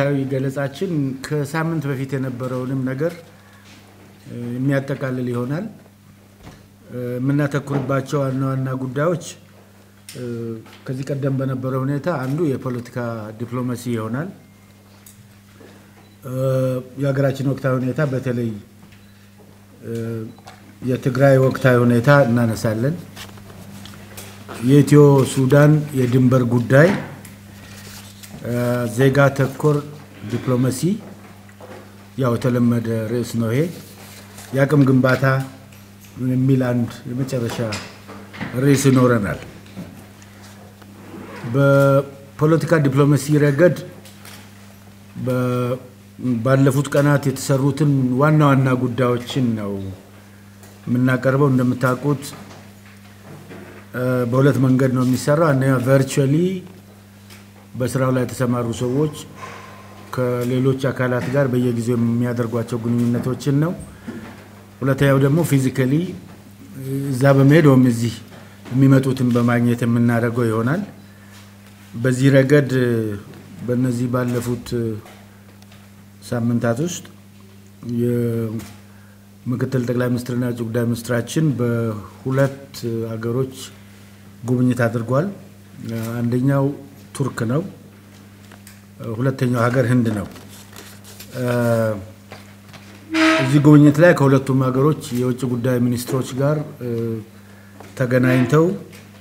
መሰረታዊ ገለጻችን ከሳምንት በፊት የነበረውንም ነገር የሚያጠቃልል ይሆናል። የምናተኩርባቸው ዋና ዋና ጉዳዮች ከዚህ ቀደም በነበረ ሁኔታ አንዱ የፖለቲካ ዲፕሎማሲ ይሆናል። የሀገራችን ወቅታዊ ሁኔታ በተለይ የትግራይ ወቅታዊ ሁኔታ እናነሳለን። የኢትዮ ሱዳን የድንበር ጉዳይ፣ ዜጋ ተኮር ዲፕሎማሲ ያው የተለመደ ርዕስ ነው ይሄ። የአቅም ግንባታ የሚል አንድ የመጨረሻ ርዕስ ይኖረናል። በፖለቲካ ዲፕሎማሲ ረገድ ባለፉት ቀናት የተሰሩትን ዋና ዋና ጉዳዮችን ነው የምናቀርበው። እንደምታውቁት በሁለት መንገድ ነው የሚሰራው። አንደኛ ቨርቹዋሊ በስራው ላይ የተሰማሩ ሰዎች ከሌሎች አካላት ጋር በየጊዜው የሚያደርጓቸው ግንኙነቶችን ነው። ሁለተኛው ደግሞ ፊዚካሊ እዛ በመሄድ ወይም እዚህ የሚመጡትን በማግኘት የምናደርገው ይሆናል። በዚህ ረገድ በእነዚህ ባለፉት ሳምንታት ውስጥ የምክትል ጠቅላይ ሚኒስትርና የውጭ ጉዳይ ሚኒስትራችን በሁለት ሀገሮች ጉብኝት አድርጓል። አንደኛው ቱርክ ነው። ሁለተኛው ሀገር ህንድ ነው። እዚህ ጉብኝት ላይ ከሁለቱም ሀገሮች የውጭ ጉዳይ ሚኒስትሮች ጋር ተገናኝተው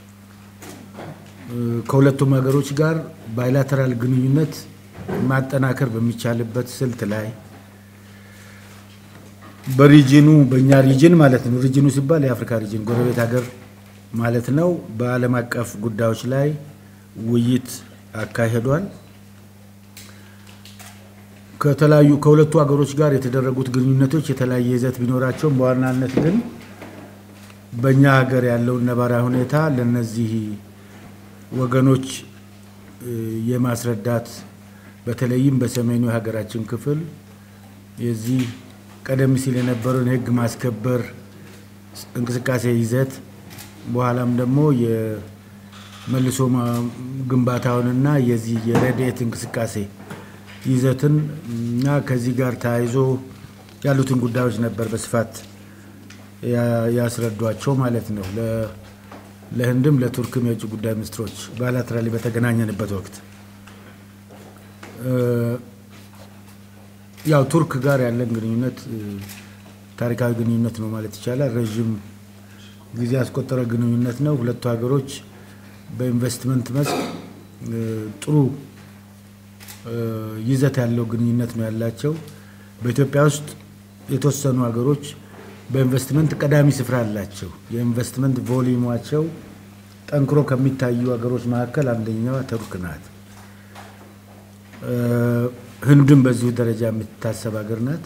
ከሁለቱም ሀገሮች ጋር ባይላተራል ግንኙነት ማጠናከር በሚቻልበት ስልት ላይ በሪጅኑ በእኛ ሪጅን ማለት ነው። ሪጅኑ ሲባል የአፍሪካ ሪጅን ጎረቤት ሀገር ማለት ነው። በዓለም አቀፍ ጉዳዮች ላይ ውይይት አካሂዷል። ከተለያዩ ከሁለቱ ሀገሮች ጋር የተደረጉት ግንኙነቶች የተለያየ ይዘት ቢኖራቸውም በዋናነት ግን በእኛ ሀገር ያለውን ነባራዊ ሁኔታ ለነዚህ ወገኖች የማስረዳት በተለይም በሰሜኑ የሀገራችን ክፍል የዚህ ቀደም ሲል የነበረውን የሕግ ማስከበር እንቅስቃሴ ይዘት በኋላም ደግሞ የመልሶ ግንባታውንና የዚህ የረድኤት እንቅስቃሴ ይዘትን እና ከዚህ ጋር ተያይዞ ያሉትን ጉዳዮች ነበር በስፋት ያስረዷቸው ማለት ነው። ለህንድም ለቱርክም የውጭ ጉዳይ ሚኒስትሮች ባይላተራሊ በተገናኘንበት ወቅት ያው ቱርክ ጋር ያለን ግንኙነት ታሪካዊ ግንኙነት ነው ማለት ይቻላል። ረዥም ጊዜ ያስቆጠረ ግንኙነት ነው። ሁለቱ ሀገሮች በኢንቨስትመንት መስክ ጥሩ ይዘት ያለው ግንኙነት ነው ያላቸው። በኢትዮጵያ ውስጥ የተወሰኑ ሀገሮች በኢንቨስትመንት ቀዳሚ ስፍራ አላቸው። የኢንቨስትመንት ቮሊዩማቸው ጠንክሮ ከሚታዩ ሀገሮች መካከል አንደኛዋ ቱርክ ናት። ህንድም በዚሁ ደረጃ የምትታሰብ ሀገር ናት።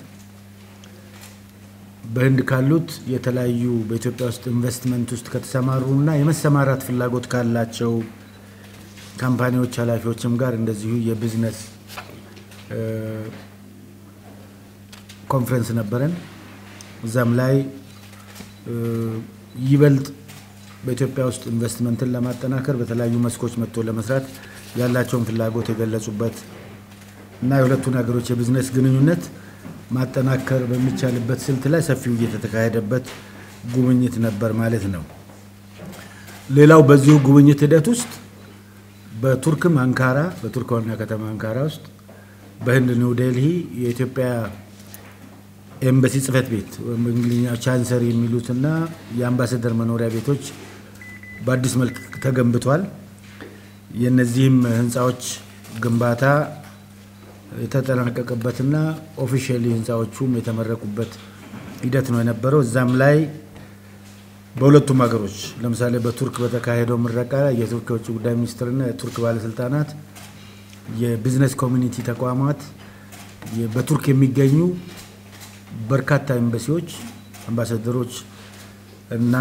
በህንድ ካሉት የተለያዩ በኢትዮጵያ ውስጥ ኢንቨስትመንት ውስጥ ከተሰማሩ እና የመሰማራት ፍላጎት ካላቸው ካምፓኒዎች ኃላፊዎችም ጋር እንደዚሁ የቢዝነስ ኮንፈረንስ ነበረን። እዛም ላይ ይበልጥ በኢትዮጵያ ውስጥ ኢንቨስትመንትን ለማጠናከር በተለያዩ መስኮች መጥቶ ለመስራት ያላቸውን ፍላጎት የገለጹበት እና የሁለቱን ሀገሮች የቢዝነስ ግንኙነት ማጠናከር በሚቻልበት ስልት ላይ ሰፊ ውይይት የተካሄደበት ጉብኝት ነበር ማለት ነው። ሌላው በዚሁ ጉብኝት ሂደት ውስጥ በቱርክም አንካራ በቱርክ ዋና ከተማ አንካራ ውስጥ በህንድ ኒው ዴልሂ የኢትዮጵያ ኤምባሲ ጽህፈት ቤት በእንግሊዝኛ ቻንሰሪ የሚሉትና የአምባሳደር መኖሪያ ቤቶች በአዲስ መልክ ተገንብቷል። የእነዚህም ህንፃዎች ግንባታ የተጠናቀቀበትና ኦፊሻሊ ህንፃዎቹም የተመረቁበት ሂደት ነው የነበረው። እዛም ላይ በሁለቱም ሀገሮች ለምሳሌ በቱርክ በተካሄደው ምረቃ ላይ የቱርክ የውጭ ጉዳይ ሚኒስትርና የቱርክ ባለስልጣናት፣ የቢዝነስ ኮሚኒቲ ተቋማት፣ በቱርክ የሚገኙ በርካታ ኤምባሲዎች፣ አምባሳደሮች እና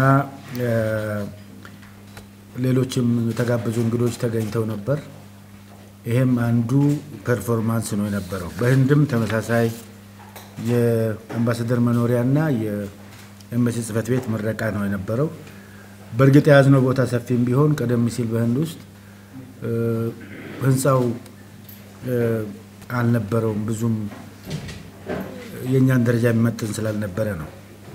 ሌሎችም የተጋበዙ እንግዶች ተገኝተው ነበር። ይሄም አንዱ ፐርፎርማንስ ነው የነበረው። በህንድም ተመሳሳይ የአምባሳደር መኖሪያና የኤምባሲ ጽህፈት ቤት ምረቃ ነው የነበረው። በእርግጥ የያዝነው ቦታ ሰፊም ቢሆን ቀደም ሲል በህንድ ውስጥ ህንፃው አልነበረውም። ብዙም የእኛን ደረጃ የሚመጥን ስላልነበረ ነው።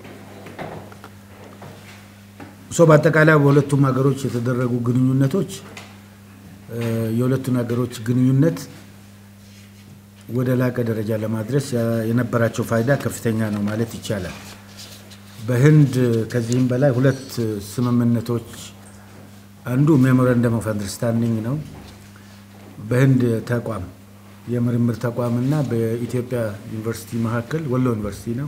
ሶ በአጠቃላይ በሁለቱም ሀገሮች የተደረጉ ግንኙነቶች የሁለቱን ሀገሮች ግንኙነት ወደ ላቀ ደረጃ ለማድረስ የነበራቸው ፋይዳ ከፍተኛ ነው ማለት ይቻላል። በህንድ ከዚህም በላይ ሁለት ስምምነቶች አንዱ ሜሞራንደም ኦፍ አንደርስታንዲንግ ነው። በህንድ ተቋም የምርምር ተቋም እና በኢትዮጵያ ዩኒቨርሲቲ መካከል ወሎ ዩኒቨርሲቲ ነው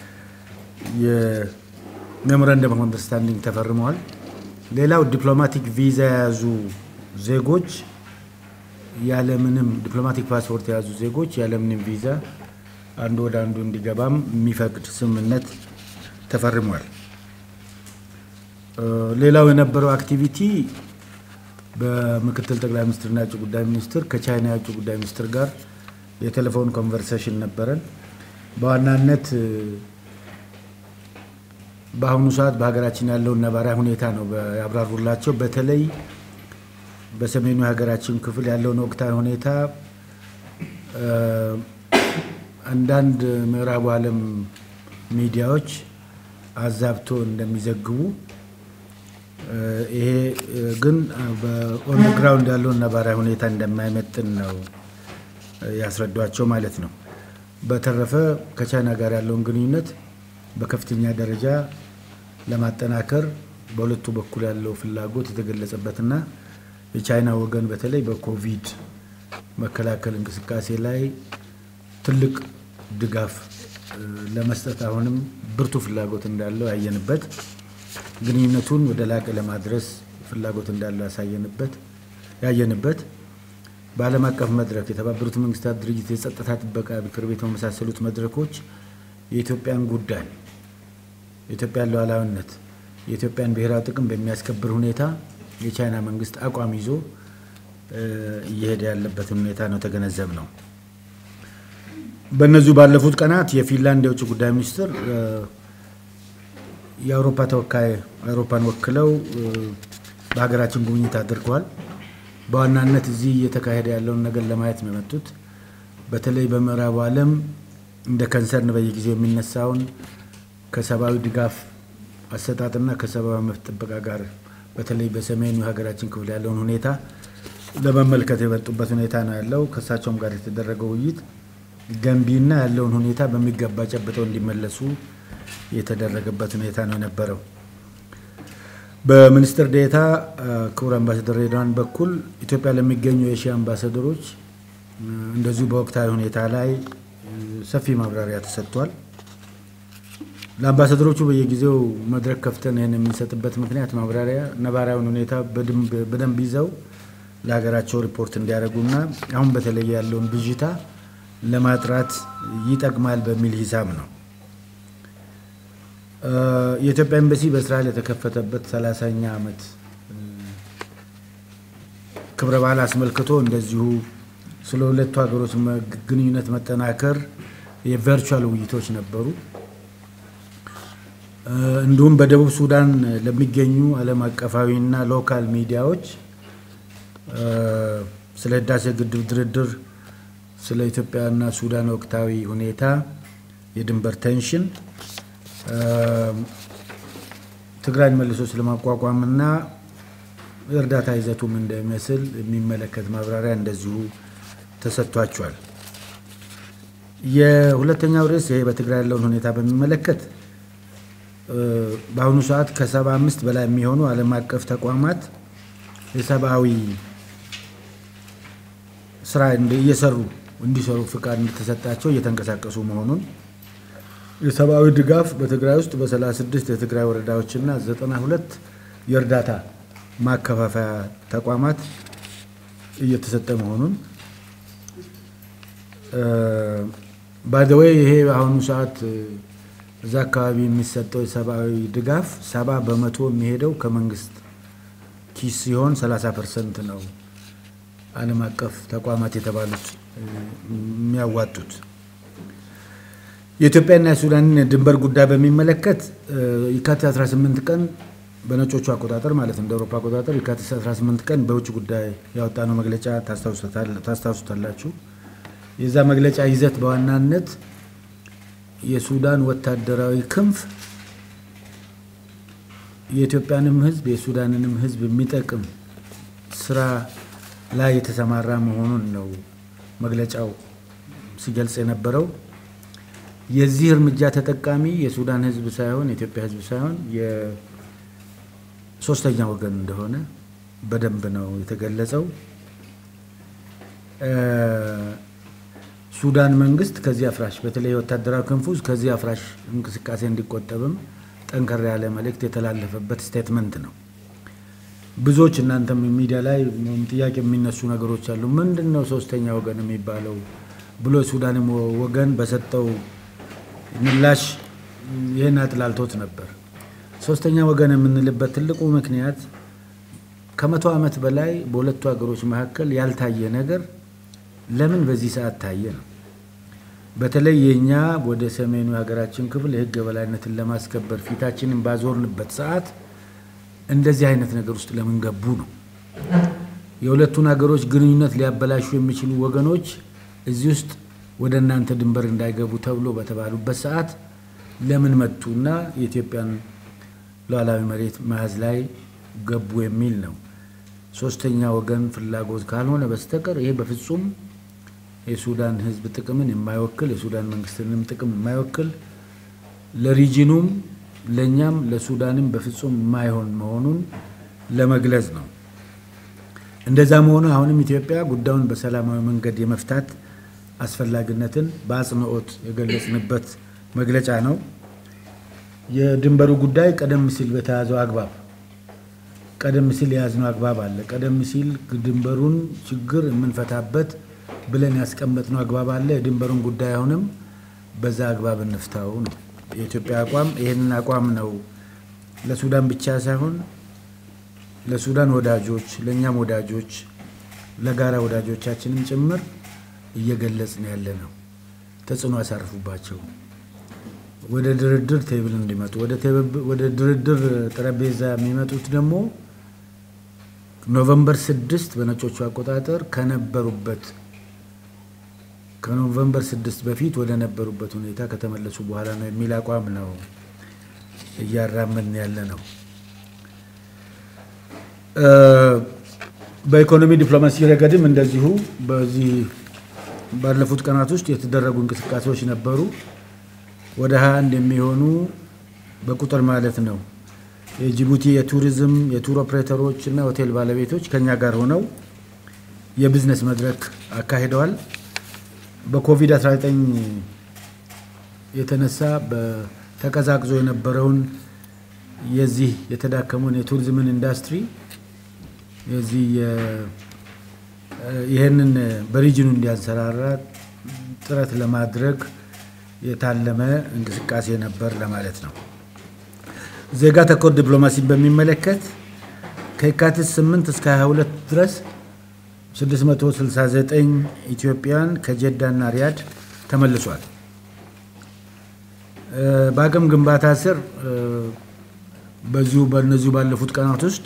የሜሞራንደም ኦፍ አንደርስታንዲንግ ተፈርመዋል። ሌላው ዲፕሎማቲክ ቪዛ የያዙ ዜጎች ያለምንም ዲፕሎማቲክ ፓስፖርት የያዙ ዜጎች ያለምንም ቪዛ አንዱ ወደ አንዱ እንዲገባም የሚፈቅድ ስምምነት ተፈርሟል። ሌላው የነበረው አክቲቪቲ በምክትል ጠቅላይ ሚኒስትርና የውጭ ጉዳይ ሚኒስትር ከቻይና የውጭ ጉዳይ ሚኒስትር ጋር የቴሌፎን ኮንቨርሴሽን ነበረን። በዋናነት በአሁኑ ሰዓት በሀገራችን ያለውን ነባራዊ ሁኔታ ነው ያብራሩላቸው። በተለይ በሰሜኑ የሀገራችን ክፍል ያለውን ወቅታዊ ሁኔታ አንዳንድ ምዕራቡ ዓለም ሚዲያዎች አዛብቶ እንደሚዘግቡ ይሄ ግን በኦን ግራውንድ ያለውን ነባራዊ ሁኔታ እንደማይመጥን ነው ያስረዷቸው ማለት ነው። በተረፈ ከቻይና ጋር ያለውን ግንኙነት በከፍተኛ ደረጃ ለማጠናከር በሁለቱ በኩል ያለው ፍላጎት የተገለጸበትና የቻይና ወገን በተለይ በኮቪድ መከላከል እንቅስቃሴ ላይ ትልቅ ድጋፍ ለመስጠት አሁንም ብርቱ ፍላጎት እንዳለው ያየንበት ግንኙነቱን ወደ ላቀ ለማድረስ ፍላጎት እንዳለው ያሳየንበት ያየንበት በዓለም አቀፍ መድረክ የተባበሩት መንግስታት ድርጅት የጸጥታ ጥበቃ ምክር ቤት በመሳሰሉት መድረኮች የኢትዮጵያን ጉዳይ የኢትዮጵያን ሉዓላዊነት የኢትዮጵያን ብሔራዊ ጥቅም በሚያስከብር ሁኔታ የቻይና መንግስት አቋም ይዞ እየሄደ ያለበትን ሁኔታ ነው ተገነዘብ ነው። በእነዚሁ ባለፉት ቀናት የፊንላንድ የውጭ ጉዳይ ሚኒስትር የአውሮፓ ተወካይ አውሮፓን ወክለው በሀገራችን ጉብኝት አድርገዋል። በዋናነት እዚህ እየተካሄደ ያለውን ነገር ለማየት ነው የመጡት። በተለይ በምዕራቡ ዓለም እንደ ከንሰርን በየጊዜው የሚነሳውን ከሰብአዊ ድጋፍ አሰጣጥና ከሰብአዊ መብት ጥበቃ ጋር በተለይ በሰሜኑ የሀገራችን ክፍል ያለውን ሁኔታ ለመመልከት የመጡበት ሁኔታ ነው ያለው። ከእሳቸውም ጋር የተደረገው ውይይት ገንቢና ያለውን ሁኔታ በሚገባ ጨብጠው እንዲመለሱ የተደረገበት ሁኔታ ነው የነበረው። በሚኒስትር ዴኤታ ክቡር አምባሳደር ሬድዋን በኩል ኢትዮጵያ ለሚገኙ የኤሽያ አምባሳደሮች እንደዚሁ በወቅታዊ ሁኔታ ላይ ሰፊ ማብራሪያ ተሰጥቷል። ለአምባሳደሮቹ በየጊዜው መድረክ ከፍተን ይህን የምንሰጥበት ምክንያት ማብራሪያ ነባራዊውን ሁኔታ በደንብ ይዘው ለሀገራቸው ሪፖርት እንዲያደርጉና አሁን በተለይ ያለውን ብዥታ ለማጥራት ይጠቅማል በሚል ሂሳብ ነው። የኢትዮጵያ ኤምባሲ በእስራኤል የተከፈተበት ሰላሳኛ ዓመት ክብረ በዓል አስመልክቶ እንደዚሁ ስለ ሁለቱ ሀገሮች ግንኙነት መጠናከር የቨርቹዋል ውይይቶች ነበሩ። እንዲሁም በደቡብ ሱዳን ለሚገኙ ዓለም አቀፋዊና ሎካል ሚዲያዎች ስለ ህዳሴ ግድብ ድርድር፣ ስለ ኢትዮጵያና ሱዳን ወቅታዊ ሁኔታ፣ የድንበር ቴንሽን፣ ትግራይን መልሶ ስለማቋቋምና እርዳታ ይዘቱም እንደሚመስል የሚመለከት ማብራሪያ እንደዚሁ ተሰጥቷቸዋል። የሁለተኛው ርዕስ ይሄ በትግራይ ያለውን ሁኔታ በሚመለከት በአሁኑ ሰዓት ከሰባ አምስት በላይ የሚሆኑ ዓለም አቀፍ ተቋማት የሰብአዊ ስራ እየሰሩ እንዲሰሩ ፍቃድ እንደተሰጣቸው እየተንቀሳቀሱ መሆኑን የሰብአዊ ድጋፍ በትግራይ ውስጥ በ36 የትግራይ ወረዳዎችና 92 የእርዳታ ማከፋፈያ ተቋማት እየተሰጠ መሆኑን ባይዘወይ ይሄ በአሁኑ ሰዓት እዛ አካባቢ የሚሰጠው የሰብአዊ ድጋፍ ሰባ በመቶ የሚሄደው ከመንግስት ኪስ ሲሆን 30 ፐርሰንት ነው ዓለም አቀፍ ተቋማት የተባሉት የሚያዋጡት። የኢትዮጵያና የሱዳንን ድንበር ጉዳይ በሚመለከት የካቲት 18 ቀን በነጮቹ አቆጣጠር ማለት እንደ አውሮፓ አቆጣጠር የካቲት 18 ቀን በውጭ ጉዳይ ያወጣነው መግለጫ ታስታውሱታላችሁ። የዛ መግለጫ ይዘት በዋናነት የሱዳን ወታደራዊ ክንፍ የኢትዮጵያንም ሕዝብ የሱዳንንም ሕዝብ የሚጠቅም ስራ ላይ የተሰማራ መሆኑን ነው መግለጫው ሲገልጽ የነበረው። የዚህ እርምጃ ተጠቃሚ የሱዳን ሕዝብ ሳይሆን የኢትዮጵያ ሕዝብ ሳይሆን የሶስተኛ ወገን እንደሆነ በደንብ ነው የተገለጸው። ሱዳን መንግስት ከዚህ አፍራሽ በተለይ ወታደራዊ ክንፉ ከዚህ አፍራሽ እንቅስቃሴ እንዲቆጠብም ጠንከር ያለ መልእክት የተላለፈበት ስቴትመንት ነው። ብዙዎች እናንተም ሚዲያ ላይ ጥያቄ የሚነሱ ነገሮች አሉ። ምንድን ነው ሶስተኛ ወገን የሚባለው ብሎ የሱዳንም ወገን በሰጠው ምላሽ ይህን አጥላልቶት ነበር። ሶስተኛ ወገን የምንልበት ትልቁ ምክንያት ከመቶ ዓመት በላይ በሁለቱ ሀገሮች መካከል ያልታየ ነገር ለምን በዚህ ሰዓት ታየ ነው። በተለይ የእኛ ወደ ሰሜኑ የሀገራችን ክፍል የህግ የበላይነትን ለማስከበር ፊታችንን ባዞርንበት ሰዓት እንደዚህ አይነት ነገር ውስጥ ለምን ገቡ ነው። የሁለቱን ሀገሮች ግንኙነት ሊያበላሹ የሚችሉ ወገኖች እዚህ ውስጥ ወደ እናንተ ድንበር እንዳይገቡ ተብሎ በተባሉበት ሰዓት ለምን መጡና የኢትዮጵያን ሉዓላዊ መሬት መያዝ ላይ ገቡ የሚል ነው። ሶስተኛ ወገን ፍላጎት ካልሆነ በስተቀር ይሄ በፍጹም የሱዳን ህዝብ ጥቅምን የማይወክል የሱዳን መንግስትንም ጥቅም የማይወክል ለሪጂኑም ለእኛም ለሱዳንም በፍጹም የማይሆን መሆኑን ለመግለጽ ነው። እንደዛ መሆኑ አሁንም ኢትዮጵያ ጉዳዩን በሰላማዊ መንገድ የመፍታት አስፈላጊነትን በአጽንኦት የገለጽንበት መግለጫ ነው። የድንበሩ ጉዳይ ቀደም ሲል በተያዘው አግባብ ቀደም ሲል የያዝነው አግባብ አለ። ቀደም ሲል ድንበሩን ችግር የምንፈታበት ብለን ያስቀመጥነው አግባብ አለ። የድንበሩን ጉዳይ አሁንም በዛ አግባብ እንፍታው ነው የኢትዮጵያ አቋም። ይህንን አቋም ነው ለሱዳን ብቻ ሳይሆን ለሱዳን ወዳጆች፣ ለእኛም ወዳጆች፣ ለጋራ ወዳጆቻችንም ጭምር እየገለጽን ያለ ነው። ተጽዕኖ ያሳርፉባቸው ወደ ድርድር ቴብል እንዲመጡ ወደ ድርድር ጠረጴዛ የሚመጡት ደግሞ ኖቨምበር ስድስት በነጮቹ አቆጣጠር ከነበሩበት ከኖቨምበር ስድስት በፊት ወደ ነበሩበት ሁኔታ ከተመለሱ በኋላ ነው የሚል አቋም ነው እያራመድን ያለ ነው። በኢኮኖሚ ዲፕሎማሲ ረገድም እንደዚሁ በዚህ ባለፉት ቀናት ውስጥ የተደረጉ እንቅስቃሴዎች ነበሩ። ወደ 21 የሚሆኑ በቁጥር ማለት ነው የጅቡቲ የቱሪዝም የቱር ኦፕሬተሮች እና ሆቴል ባለቤቶች ከኛ ጋር ሆነው የቢዝነስ መድረክ አካሂደዋል። በኮቪድ-19 የተነሳ ተቀዛቅዞ የነበረውን የዚህ የተዳከመውን የቱሪዝምን ኢንዱስትሪ የዚህ ይህንን በሪጅኑ እንዲያንሰራራ ጥረት ለማድረግ የታለመ እንቅስቃሴ ነበር ለማለት ነው። ዜጋ ተኮር ዲፕሎማሲን በሚመለከት ከየካቲት 8 እስከ 22 ድረስ 669 ኢትዮጵያን ከጀዳና ሪያድ ተመልሷል። በአቅም ግንባታ ስር በዚሁ በእነዚሁ ባለፉት ቀናት ውስጥ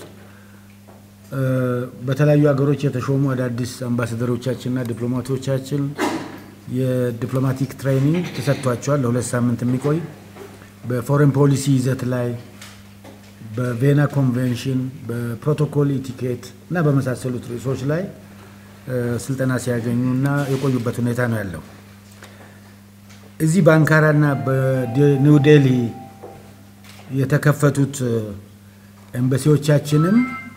በተለያዩ ሀገሮች የተሾሙ አዳዲስ አምባሳደሮቻችንና ዲፕሎማቶቻችን የዲፕሎማቲክ ትሬኒንግ ተሰጥቷቸዋል። ለሁለት ሳምንት የሚቆይ በፎሬን ፖሊሲ ይዘት ላይ በቬና ኮንቬንሽን፣ በፕሮቶኮል ኢቲኬት እና በመሳሰሉት ርዕሶች ላይ ስልጠና ሲያገኙ እና የቆዩበት ሁኔታ ነው ያለው። እዚህ በአንካራ እና በኒው ዴልሂ የተከፈቱት ኤምባሲዎቻችንም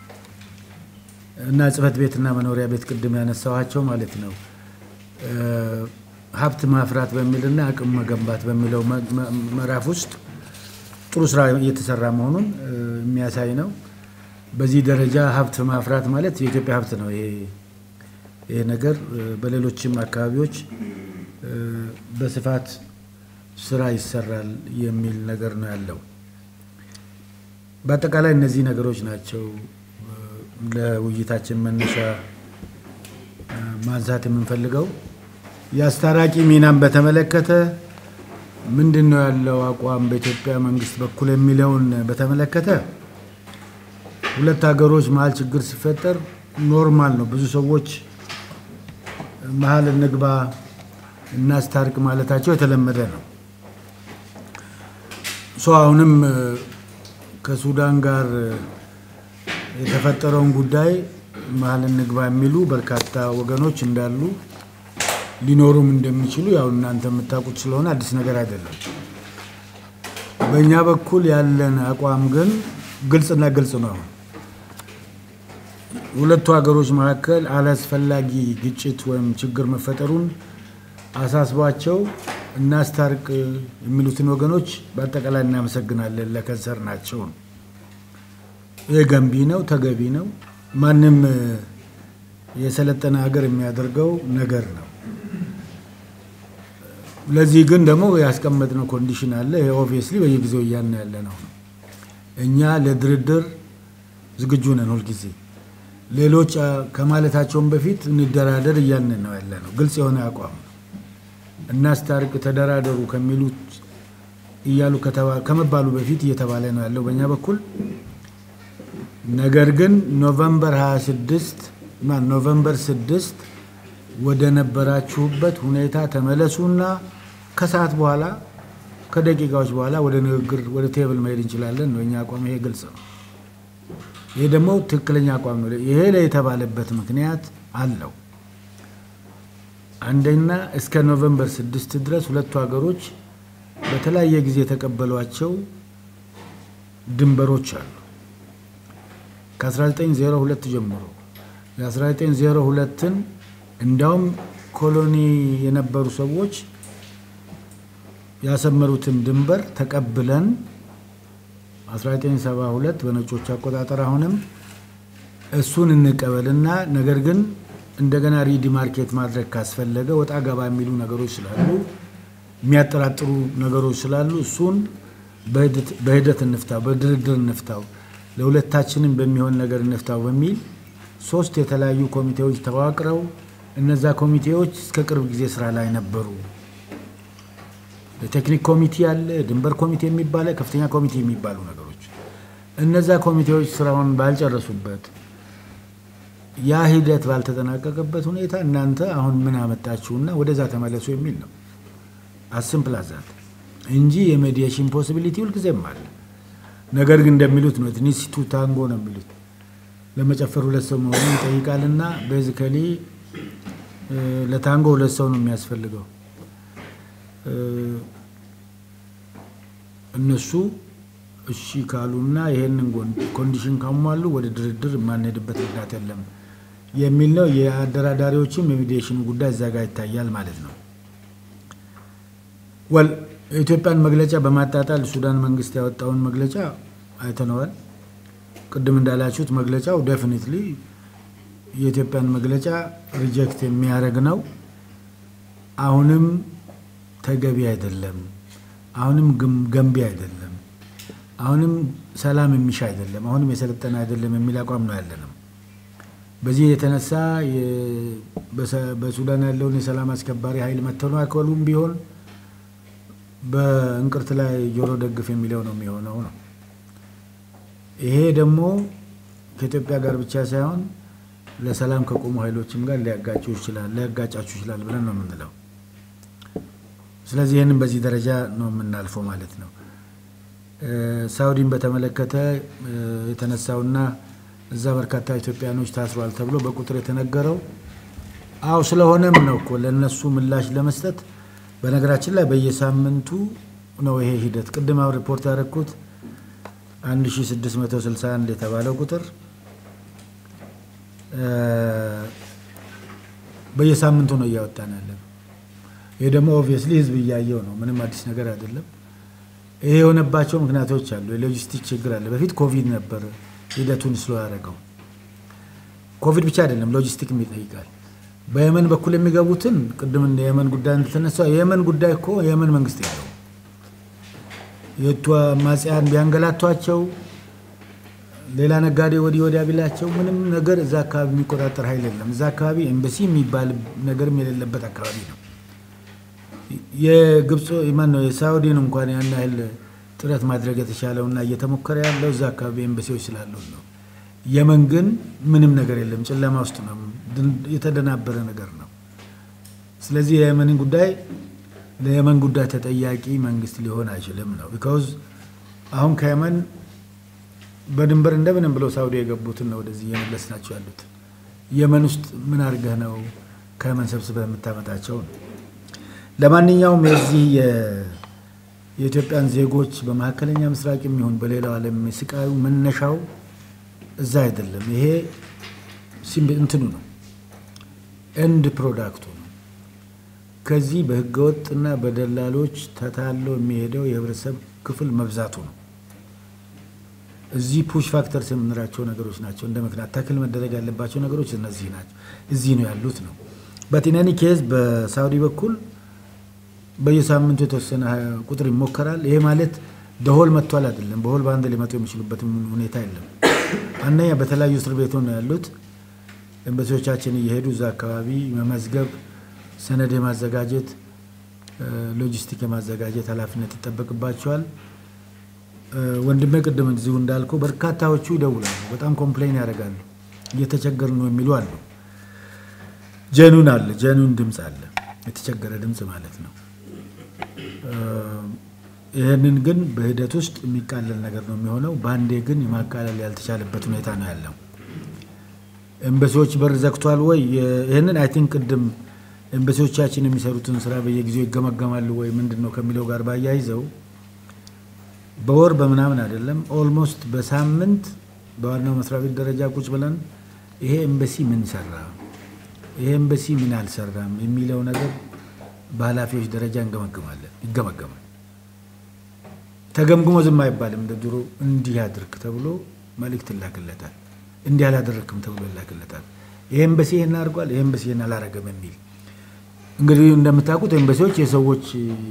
እና ጽህፈት ቤትና መኖሪያ ቤት ቅድም ያነሳኋቸው ማለት ነው ሀብት ማፍራት በሚልና አቅም መገንባት በሚለው ምዕራፍ ውስጥ ጥሩ ስራ እየተሰራ መሆኑን የሚያሳይ ነው። በዚህ ደረጃ ሀብት ማፍራት ማለት የኢትዮጵያ ሀብት ነው። ይሄ ነገር በሌሎችም አካባቢዎች በስፋት ስራ ይሰራል የሚል ነገር ነው ያለው። በአጠቃላይ እነዚህ ነገሮች ናቸው ለውይይታችን መነሻ ማንሳት የምንፈልገው። የአስታራቂ ሚናን በተመለከተ ምንድን ነው ያለው አቋም በኢትዮጵያ መንግስት በኩል የሚለውን በተመለከተ ሁለት ሀገሮች መሀል ችግር ሲፈጠር ኖርማል ነው። ብዙ ሰዎች መሀል እንግባ እናስታርቅ ማለታቸው የተለመደ ነው። ሶ አሁንም ከሱዳን ጋር የተፈጠረውን ጉዳይ መሀል እንግባ የሚሉ በርካታ ወገኖች እንዳሉ ሊኖሩም እንደሚችሉ ያው እናንተ የምታውቁት ስለሆነ አዲስ ነገር አይደለም። በእኛ በኩል ያለን አቋም ግን ግልጽና ግልጽ ነው። ሁለቱ ሀገሮች መካከል አላስፈላጊ ግጭት ወይም ችግር መፈጠሩን አሳስቧቸው እናስታርቅ የሚሉትን ወገኖች በአጠቃላይ እናመሰግናለን። ለከንሰር ናቸው። ይህ ገንቢ ነው፣ ተገቢ ነው። ማንም የሰለጠነ ሀገር የሚያደርገው ነገር ነው። ለዚህ ግን ደግሞ ያስቀመጥነው ኮንዲሽን አለ። ይሄ ኦብቪየስሊ በየጊዜው እያልን ያለ ነው። እኛ ለድርድር ዝግጁ ነን ሁልጊዜ። ሌሎች ከማለታቸውን በፊት እንደራደር እያልን ነው ያለ ነው። ግልጽ የሆነ አቋም ነው። እናስታርቅ፣ ተደራደሩ ከሚሉት እያሉ ከመባሉ በፊት እየተባለ ነው ያለው በእኛ በኩል። ነገር ግን ኖቨምበር 26 ኖቨምበር 6 ወደ ነበራችሁበት ሁኔታ ተመለሱና ከሰዓት በኋላ ከደቂቃዎች በኋላ ወደ ንግግር ወደ ቴብል መሄድ እንችላለን ነው የኛ አቋም። ይሄ ግልጽ ነው። ይሄ ደግሞ ትክክለኛ አቋም ነው። ይሄ ላይ የተባለበት ምክንያት አለው። አንደኛ እስከ ኖቨምበር ስድስት ድረስ ሁለቱ ሀገሮች በተለያየ ጊዜ የተቀበሏቸው ድንበሮች አሉ። ከ1902 ጀምሮ የ1902ን እንዲያውም ኮሎኒ የነበሩ ሰዎች ያሰመሩትን ድንበር ተቀብለን 1972 በነጮች አቆጣጠር አሁንም እሱን እንቀበልና ነገር ግን እንደገና ሪዲማርኬት ማድረግ ካስፈለገ ወጣ ገባ የሚሉ ነገሮች ስላሉ የሚያጠራጥሩ ነገሮች ስላሉ እሱን በሂደት እንፍታው፣ በድርድር እንፍታው፣ ለሁለታችንም በሚሆን ነገር እንፍታው በሚል ሶስት የተለያዩ ኮሚቴዎች ተዋቅረው እነዛ ኮሚቴዎች እስከ ቅርብ ጊዜ ስራ ላይ ነበሩ። የቴክኒክ ኮሚቴ አለ፣ ድንበር ኮሚቴ የሚባለ ከፍተኛ ኮሚቴ የሚባሉ ነገሮች እነዛ ኮሚቴዎች ስራውን ባልጨረሱበት ያ ሂደት ባልተጠናቀቀበት ሁኔታ እናንተ አሁን ምን አመጣችሁና ወደዛ ተመለሱ የሚል ነው። አስምፕላዛት እንጂ የሜዲዬሽን ፖሲቢሊቲ ሁልጊዜም አለ። ነገር ግን እንደሚሉት ነው ትንሽ ቱ ታንጎ ነው የሚሉት ለመጨፈር ሁለት ሰው መሆኑን ይጠይቃልና ቤዚካሊ ለታንጎ ሁለት ሰው ነው የሚያስፈልገው። እነሱ እሺ ካሉና ይሄንን ኮንዲሽን ካሟሉ ወደ ድርድር የማንሄድበት ምክንያት የለም የሚል ነው። የአደራዳሪዎችም የሚዲዬሽኑ ጉዳይ እዛ ጋር ይታያል ማለት ነው። ወል የኢትዮጵያን መግለጫ በማጣጣል ሱዳን መንግስት ያወጣውን መግለጫ አይተነዋል። ቅድም እንዳላችሁት መግለጫው ዴፊኒትሊ የኢትዮጵያን መግለጫ ሪጀክት የሚያደርግ ነው። አሁንም ተገቢ አይደለም፣ አሁንም ገንቢ አይደለም፣ አሁንም ሰላም የሚሻ አይደለም፣ አሁንም የሰለጠነ አይደለም የሚል አቋም ነው ያለንም። በዚህ የተነሳ በሱዳን ያለውን የሰላም አስከባሪ ኃይል መተናኮሉም ቢሆን በእንቅርት ላይ ጆሮ ደግፍ የሚለው ነው የሚሆነው ነው። ይሄ ደግሞ ከኢትዮጵያ ጋር ብቻ ሳይሆን ለሰላም ከቆሙ ኃይሎችም ጋር ሊያጋጩ ይችላል ሊያጋጫችሁ ይችላል ብለን ነው የምንለው። ስለዚህ ይህንን በዚህ ደረጃ ነው የምናልፈው ማለት ነው። ሳውዲን በተመለከተ የተነሳውና እዛ በርካታ ኢትዮጵያኖች ታስሯል ተብሎ በቁጥር የተነገረው አው ስለሆነም ነው እኮ ለእነሱ ምላሽ ለመስጠት በነገራችን ላይ በየሳምንቱ ነው ይሄ ሂደት። ቅድም አሁን ሪፖርት ያደረግኩት 1661 የተባለው ቁጥር በየሳምንቱ ነው እያወጣን ያለን። ይህ ደግሞ ኦብቪየስሊ ህዝብ እያየው ነው። ምንም አዲስ ነገር አይደለም። ይሄ የሆነባቸው ምክንያቶች አሉ። የሎጂስቲክ ችግር አለ። በፊት ኮቪድ ነበር ሂደቱን ስሎ ያደረገው። ኮቪድ ብቻ አይደለም፣ ሎጂስቲክም ይጠይቃል። በየመን በኩል የሚገቡትን ቅድም የየመን ጉዳይ እንደተነሳው የየመን ጉዳይ እኮ የየመን መንግስት ያለው የቱ አማጽያን ቢያንገላቷቸው ሌላ ነጋዴ ወዲህ ወዲያ ቢላቸው ምንም ነገር እዛ አካባቢ የሚቆጣጠር ኃይል የለም። እዛ አካባቢ ኤምበሲ የሚባል ነገርም የሌለበት አካባቢ ነው። የግብፅ ማን ነው የሳውዲን እንኳን ያን ያህል ጥረት ማድረግ የተቻለውና እየተሞከረ ያለው እዛ አካባቢ ኤምበሲዎች ስላሉ ነው። የመን ግን ምንም ነገር የለም፣ ጨለማ ውስጥ ነው፣ የተደናበረ ነገር ነው። ስለዚህ የየመንን ጉዳይ ለየመን ጉዳይ ተጠያቂ መንግስት ሊሆን አይችልም ነው። ቢካውዝ አሁን ከየመን በድንበር እንደምንም ብለው ሳውዲ የገቡትን ነው ወደዚህ እየመለስ ናቸው ያሉት። የመን ውስጥ ምን አድርገህ ነው ከየመን ሰብስበህ የምታመጣቸው ነው። ለማንኛውም የዚህ የኢትዮጵያን ዜጎች በመካከለኛ ምስራቅ የሚሆን በሌላው ዓለም ስቃዩ መነሻው እዛ አይደለም። ይሄ እንትኑ ነው፣ ኤንድ ፕሮዳክቱ ነው። ከዚህ በህገወጥና በደላሎች ተታሎ የሚሄደው የህብረተሰብ ክፍል መብዛቱ ነው። እዚህ ፑሽ ፋክተርስ የምንላቸው ነገሮች ናቸው። እንደ ምክንያት ተክል መደረግ ያለባቸው ነገሮች እነዚህ ናቸው። እዚህ ነው ያሉት ነው። በቲነኒ ኬዝ በሳውዲ በኩል በየሳምንቱ የተወሰነ ቁጥር ይሞከራል። ይሄ ማለት በሆል መጥቷል አይደለም። በሆል በአንድ ሊመጡ የሚችሉበትም ሁኔታ የለም። አንደኛ በተለያዩ እስር ቤት ነው ያሉት። ኤምባሲዎቻችን እየሄዱ እዛ አካባቢ መመዝገብ፣ ሰነድ የማዘጋጀት ሎጂስቲክ የማዘጋጀት ኃላፊነት ይጠበቅባቸዋል። ወንድሜ ቅድም እዚሁ እንዳልከው በርካታዎቹ ይደውላሉ። በጣም ኮምፕሌን ያደርጋሉ። እየተቸገር ነው የሚሉ አሉ። ጀኑን አለ ጀኑን ድምፅ አለ የተቸገረ ድምፅ ማለት ነው። ይህንን ግን በሂደት ውስጥ የሚቃለል ነገር ነው የሚሆነው። በአንዴ ግን የማቃለል ያልተቻለበት ሁኔታ ነው ያለው። ኤምባሲዎች በር ዘግቷል ወይ? ይህንን አይ ቲንክ ቅድም ኤምባሲዎቻችን የሚሰሩትን ስራ በየጊዜው ይገመገማሉ ወይ ምንድን ነው ከሚለው ጋር ባያይዘው በወር በምናምን አይደለም፣ ኦልሞስት በሳምንት በዋናው መስሪያ ቤት ደረጃ ቁጭ ብለን ይሄ ኤምባሲ ምን ሰራ፣ ይሄ ኤምባሲ ምን አልሰራም የሚለው ነገር በኃላፊዎች ደረጃ እንገመግማለን፣ ይገመገማል። ተገምግሞ ዝም አይባልም። እንደ ድሮ እንዲህ አድርግ ተብሎ መልእክት ይላክለታል። እንዲህ አላደረግክም ተብሎ ይላክለታል። ይሄ ኤምባሲ ይሄን አድርጓል፣ ይሄ ኤምባሲ ይሄን አላረገም የሚል እንግዲህ እንደምታውቁት ኤምባሲዎች የሰዎች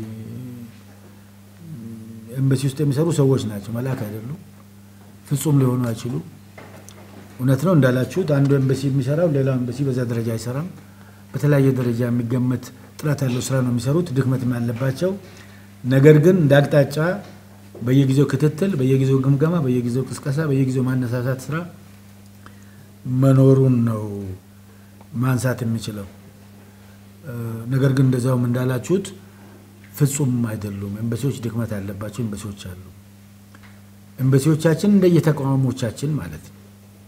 ኤምባሲ ውስጥ የሚሰሩ ሰዎች ናቸው፣ መልአክ አይደሉም። ፍጹም ሊሆኑ አይችሉ። እውነት ነው እንዳላችሁት፣ አንዱ ኤምባሲ የሚሰራው ሌላው ኤምባሲ በዛ ደረጃ አይሰራም። በተለያየ ደረጃ የሚገመት ጥራት ያለው ስራ ነው የሚሰሩት፣ ድክመትም ያለባቸው። ነገር ግን እንደ አቅጣጫ በየጊዜው ክትትል፣ በየጊዜው ግምገማ፣ በየጊዜው ቅስቀሳ፣ በየጊዜው ማነሳሳት ስራ መኖሩን ነው ማንሳት የሚችለው። ነገር ግን እንደዛውም እንዳላችሁት ፍጹም አይደሉም። ኤምባሲዎች ድክመት ያለባቸው ኤምባሲዎች አሉ። ኤምባሲዎቻችን እንደየተቋሞቻችን ማለት ነው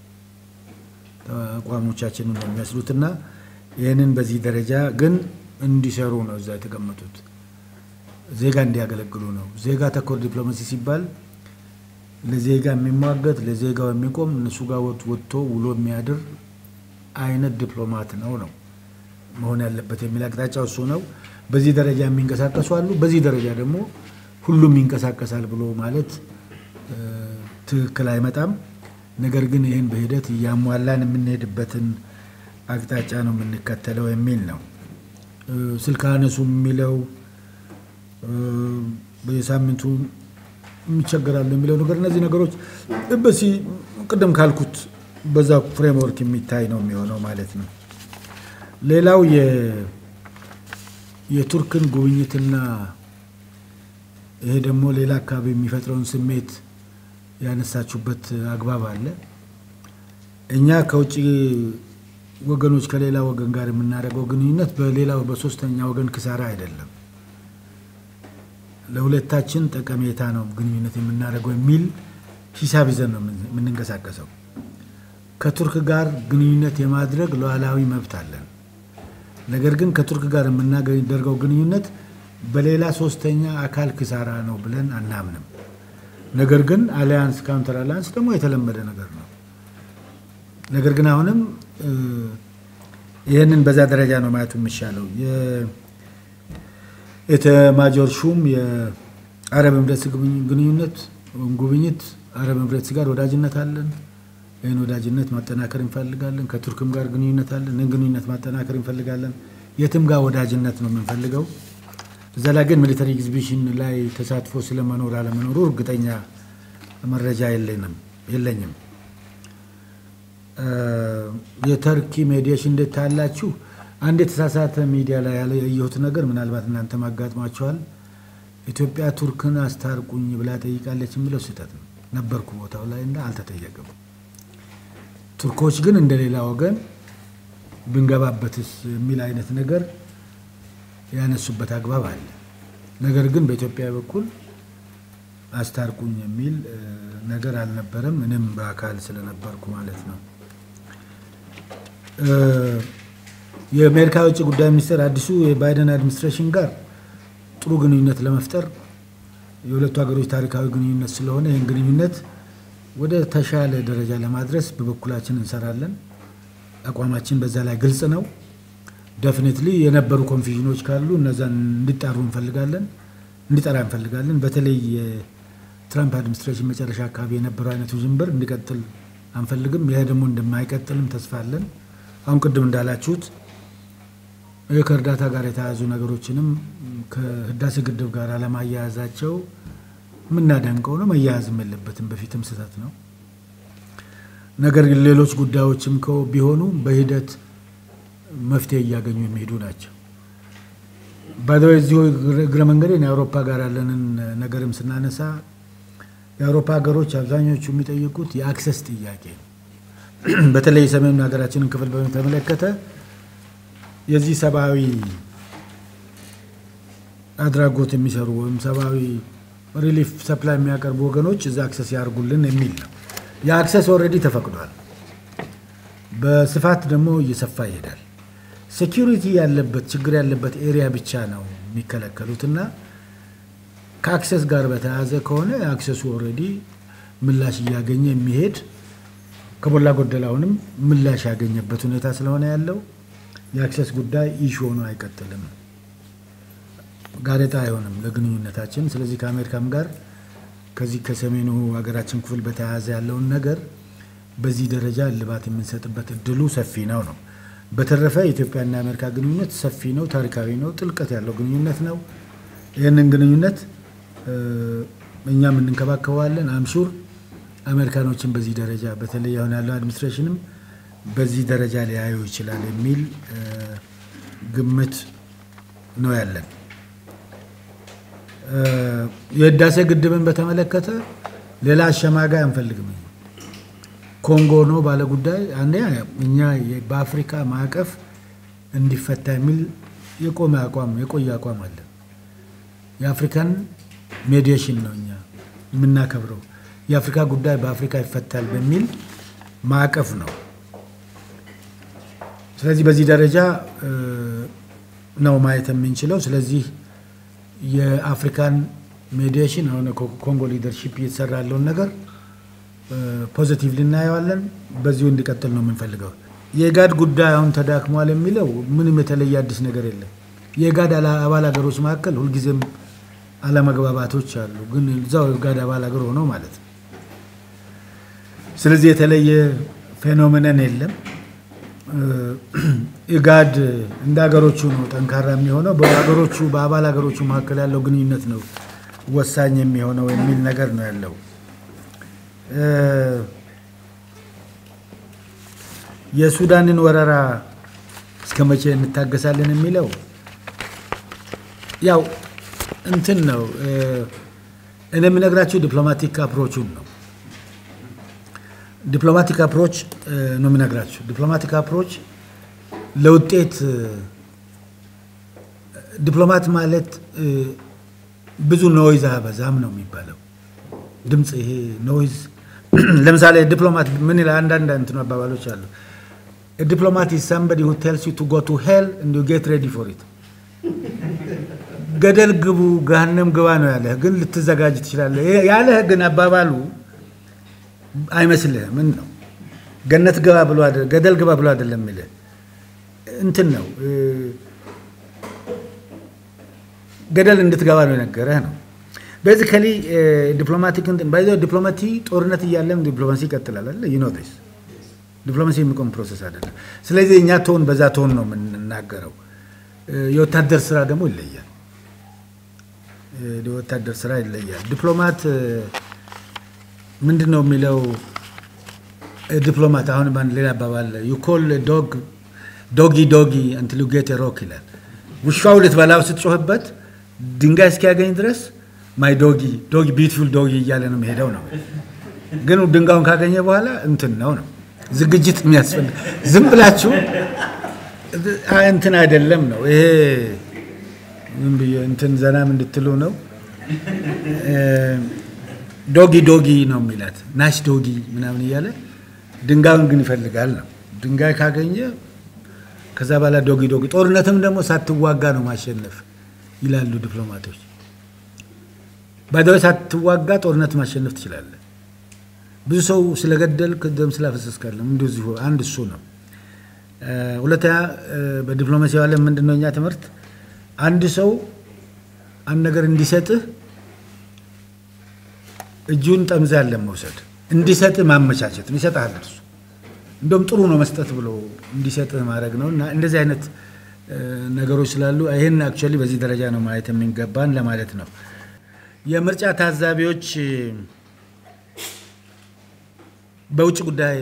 ተቋሞቻችን ነው የሚመስሉትና ይህንን በዚህ ደረጃ ግን እንዲሰሩ ነው እዛ የተቀመጡት። ዜጋ እንዲያገለግሉ ነው። ዜጋ ተኮር ዲፕሎማሲ ሲባል ለዜጋ የሚሟገት ለዜጋው የሚቆም እነሱ ጋር ወጥቶ ውሎ የሚያድር አይነት ዲፕሎማት ነው ነው መሆን ያለበት የሚል አቅጣጫው እሱ ነው። በዚህ ደረጃ የሚንቀሳቀሱ አሉ። በዚህ ደረጃ ደግሞ ሁሉም ይንቀሳቀሳል ብሎ ማለት ትክክል አይመጣም። ነገር ግን ይህን በሂደት እያሟላን የምንሄድበትን አቅጣጫ ነው የምንከተለው የሚል ነው። ስልክ አነሱ የሚለው በየሳምንቱ የሚቸገራሉ የሚለው ነገር እነዚህ ነገሮች በሲ ቅድም ካልኩት በዛ ፍሬምወርክ የሚታይ ነው የሚሆነው ማለት ነው። ሌላው የቱርክን ጉብኝትና ይሄ ደግሞ ሌላ አካባቢ የሚፈጥረውን ስሜት ያነሳችሁበት አግባብ አለ። እኛ ከውጭ ወገኖች ከሌላ ወገን ጋር የምናደርገው ግንኙነት በሌላው በሶስተኛ ወገን ክሳራ አይደለም፣ ለሁለታችን ጠቀሜታ ነው ግንኙነት የምናደርገው የሚል ሂሳብ ይዘን ነው የምንንቀሳቀሰው። ከቱርክ ጋር ግንኙነት የማድረግ ሉዓላዊ መብት አለን። ነገር ግን ከቱርክ ጋር የምናደርገው ግንኙነት በሌላ ሶስተኛ አካል ክሳራ ነው ብለን አናምንም። ነገር ግን አሊያንስ ካውንተር አሊያንስ ደግሞ የተለመደ ነገር ነው። ነገር ግን አሁንም ይህንን በዛ ደረጃ ነው ማየቱ የሚሻለው። የኤታማዦር ሹም የአረብ ኤምሬትስ ግንኙነት ጉብኝት አረብ ኤምሬትስ ጋር ወዳጅነት አለን። ይህን ወዳጅነት ማጠናከር እንፈልጋለን። ከቱርክም ጋር ግንኙነት አለን። ይህን ግንኙነት ማጠናከር እንፈልጋለን። የትም ጋር ወዳጅነት ነው የምንፈልገው። እዛ ላይ ግን ሚሊተሪ ኤግዚቢሽን ላይ ተሳትፎ ስለመኖር አለመኖሩ እርግጠኛ መረጃ የለኝም። የተርኪ ሜዲዬሽን እንዴት ታያላችሁ? አንድ የተሳሳተ ሚዲያ ላይ ያየሁት ነገር ምናልባት እናንተ ማጋጥሟቸዋል። ኢትዮጵያ ቱርክን አስታርቁኝ ብላ ጠይቃለች የሚለው ስህተት ነው። ነበርኩ ቦታው ላይ እና አልተጠየቅም። ቱርኮች ግን እንደሌላ ወገን ብንገባበትስ የሚል አይነት ነገር ያነሱበት አግባብ አለ። ነገር ግን በኢትዮጵያ በኩል አስታርቁኝ የሚል ነገር አልነበረም። እኔም በአካል ስለነበርኩ ማለት ነው። የአሜሪካ የውጭ ጉዳይ ሚኒስቴር አዲሱ የባይደን አድሚኒስትሬሽን ጋር ጥሩ ግንኙነት ለመፍጠር የሁለቱ ሀገሮች ታሪካዊ ግንኙነት ስለሆነ ይህን ግንኙነት ወደ ተሻለ ደረጃ ለማድረስ በበኩላችን እንሰራለን። አቋማችን በዛ ላይ ግልጽ ነው። ደፍኔትሊ የነበሩ ኮንፊዥኖች ካሉ እነዛን እንዲጣሩ እንፈልጋለን እንዲጠራ እንፈልጋለን። በተለይ የትራምፕ አድሚኒስትሬሽን መጨረሻ አካባቢ የነበረው አይነቱ ውዥንብር እንዲቀጥል አንፈልግም። ይሄ ደግሞ እንደማይቀጥልም ተስፋ አለን። አሁን ቅድም እንዳላችሁት ከእርዳታ ጋር የተያያዙ ነገሮችንም ከህዳሴ ግድብ ጋር አለማያያዛቸው የምናደንቀው ነው። መያያዝም የለበትም። በፊትም ስህተት ነው። ነገር ግን ሌሎች ጉዳዮችም ቢሆኑ በሂደት መፍትሄ እያገኙ የሚሄዱ ናቸው። ባይዘወይ እዚሁ እግረ መንገዴን የአውሮፓ ጋር ያለንን ነገርም ስናነሳ የአውሮፓ ሀገሮች አብዛኞቹ የሚጠይቁት የአክሰስ ጥያቄ ነው። በተለይ የሰሜን ሀገራችንን ክፍል በተመለከተ የዚህ ሰብአዊ አድራጎት የሚሰሩ ወይም ሰብአዊ ሪሊፍ ሰፕላይ የሚያቀርቡ ወገኖች እዛ አክሰስ ያርጉልን የሚል ነው። የአክሰስ ኦልሬዲ ተፈቅዷል። በስፋት ደግሞ እየሰፋ ይሄዳል። ሴኪሪቲ ያለበት ችግር ያለበት ኤሪያ ብቻ ነው የሚከለከሉት እና ከአክሰስ ጋር በተያያዘ ከሆነ አክሰሱ ኦልሬዲ ምላሽ እያገኘ የሚሄድ ከሞላ ጎደል አሁንም ምላሽ ያገኘበት ሁኔታ ስለሆነ ያለው የአክሰስ ጉዳይ ኢሹ ሆኖ አይቀጥልም፣ ጋሬጣ አይሆንም ለግንኙነታችን። ስለዚህ ከአሜሪካም ጋር ከዚህ ከሰሜኑ ሀገራችን ክፍል በተያያዘ ያለውን ነገር በዚህ ደረጃ እልባት የምንሰጥበት እድሉ ሰፊ ነው ነው። በተረፈ የኢትዮጵያና የአሜሪካ ግንኙነት ሰፊ ነው፣ ታሪካዊ ነው፣ ጥልቀት ያለው ግንኙነት ነው። ይህንን ግንኙነት እኛም እንንከባከበዋለን። አምሹር አሜሪካኖችን በዚህ ደረጃ በተለይ አሁን ያለው አድሚኒስትሬሽንም በዚህ ደረጃ ሊያዩ ይችላል የሚል ግምት ነው ያለን። የህዳሴ ግድብን በተመለከተ ሌላ አሸማጋይ አንፈልግም። ኮንጎ ነው ባለ ጉዳይ አንደኛ እኛ በአፍሪካ ማዕቀፍ እንዲፈታ የሚል የቆመ አቋም የቆየ አቋም አለ። የአፍሪካን ሜዲዬሽን ነው እኛ የምናከብረው። የአፍሪካ ጉዳይ በአፍሪካ ይፈታል በሚል ማዕቀፍ ነው። ስለዚህ በዚህ ደረጃ ነው ማየት የምንችለው። ስለዚህ የአፍሪካን ሜዲዬሽን አሁን ኮንጎ ሊደርሺፕ እየተሰራ ያለውን ነገር ፖዚቲቭሊ እናየዋለን። በዚሁ እንዲቀጥል ነው የምንፈልገው። የኢጋድ ጉዳይ አሁን ተዳክሟል የሚለው ምንም የተለየ አዲስ ነገር የለም። የኢጋድ አባል ሀገሮች መካከል ሁልጊዜም አለመግባባቶች አሉ፣ ግን እዛው ኢጋድ አባል ሀገር ሆነው ማለት ነው። ስለዚህ የተለየ ፌኖሜነን የለም። ኢጋድ እንደ ሀገሮቹ ነው ጠንካራ የሚሆነው። በሀገሮቹ በአባል ሀገሮቹ መካከል ያለው ግንኙነት ነው ወሳኝ የሚሆነው የሚል ነገር ነው ያለው። የሱዳንን ወረራ እስከ መቼ እንታገሳለን የሚለው ያው እንትን ነው። እኔ የምነግራችሁ ዲፕሎማቲክ አፕሮቹን ነው። ዲፕሎማቲክ አፕሮች ነው የምነግራችሁ። ዲፕሎማቲክ አፕሮች ለውጤት ዲፕሎማት ማለት ብዙ ኖይዝ አያበዛም ነው የሚባለው። ድምፅ ይሄ ኖይዝ ለምሳሌ ዲፕሎማት ምን ይላል? አንዳንድ እንትን አባባሎች አሉ። ዲፕሎማት ኢዝ ሳምበዲ ሁ ቴልስ ዩ ቱ ጎ ቱ ሄል እንድ ዩ ጌት ሬዲ ፎር ኢት። ገደል ግቡ ገሃነም ግባ ነው ያለህ፣ ግን ልትዘጋጅ ትችላለህ ያለህ ግን አባባሉ አይመስልህም። ምን ነው ገነት ግባ ብሎ ገደል ግባ ብሎ አይደለም የሚልህ እንትን ነው ገደል እንድትገባ ነው የነገረህ ነው። ቤዚካሊ ዲፕሎማቲክ ባይዘ ዲፕሎማቲ ጦርነት እያለም ዲፕሎማሲ ይቀጥላል አለ ዩ ኖ ዲስ ዲፕሎማሲ የሚቆም ፕሮሰስ አይደለም። ስለዚህ እኛ ቶን በዛ ቶን ነው የምንናገረው። የወታደር ስራ ደግሞ ይለያል። የወታደር ስራ ይለያል። ዲፕሎማት ምንድን ነው የሚለው ዲፕሎማት አሁን ባንድ ሌላ አባባል ዩ ኮል ዶግ ዶጊ ዶጊ አንቲል ዩ ጌት ሮክ ይላል። ውሻው ልትበላው ስትጮህበት ድንጋይ እስኪያገኝ ድረስ ማይ ዶጊ ዶጊ ቢዩቲፉል ዶጊ እያለ ነው የሚሄደው ነው። ግን ድንጋዩን ካገኘ በኋላ እንትን ነው ነው ዝግጅት የሚያስፈልግ ዝም ብላችሁ እንትን አይደለም ነው ይሄ ዝም ብዬ እንትን ዘናም እንድትሉ ነው። ዶጊ ዶጊ ነው የሚላት ናሽ ዶጊ ምናምን እያለ ድንጋዩን ግን ይፈልጋል ነው። ድንጋይ ካገኘ ከዛ በኋላ ዶጊ ዶጊ። ጦርነትም ደግሞ ሳትዋጋ ነው ማሸነፍ ይላሉ ዲፕሎማቶች። ባይደው ሳትዋጋ ጦርነት ማሸነፍ ትችላለህ። ብዙ ሰው ስለገደልክ ደም ስላፈሰስካለም እንደዚሁ አንድ እሱ ነው። ሁለተኛ በዲፕሎማሲ ዓለም ምንድን ነው እኛ ትምህርት አንድ ሰው አንድ ነገር እንዲሰጥህ እጁን ጠምዘህ ያለን መውሰድ እንዲሰጥህ ማመቻቸት ነው። ይሰጥሃል እርሱ እንደውም ጥሩ ነው መስጠት ብሎ እንዲሰጥህ ማድረግ ነው። እና እንደዚህ አይነት ነገሮች ስላሉ ይህን አክቹዋሊ በዚህ ደረጃ ነው ማየት የሚገባን ለማለት ነው። የምርጫ ታዛቢዎች በውጭ ጉዳይ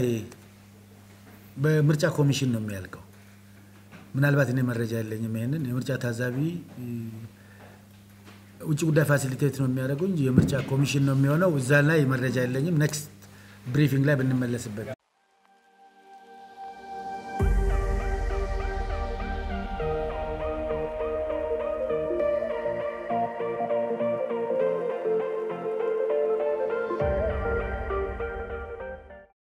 በምርጫ ኮሚሽን ነው የሚያልቀው። ምናልባት እኔ መረጃ የለኝም። ይሄንን የምርጫ ታዛቢ ውጭ ጉዳይ ፋሲሊቴት ነው የሚያደርገው እንጂ የምርጫ ኮሚሽን ነው የሚሆነው። እዛ ላይ መረጃ የለኝም። ኔክስት ብሪፊንግ ላይ ብንመለስበት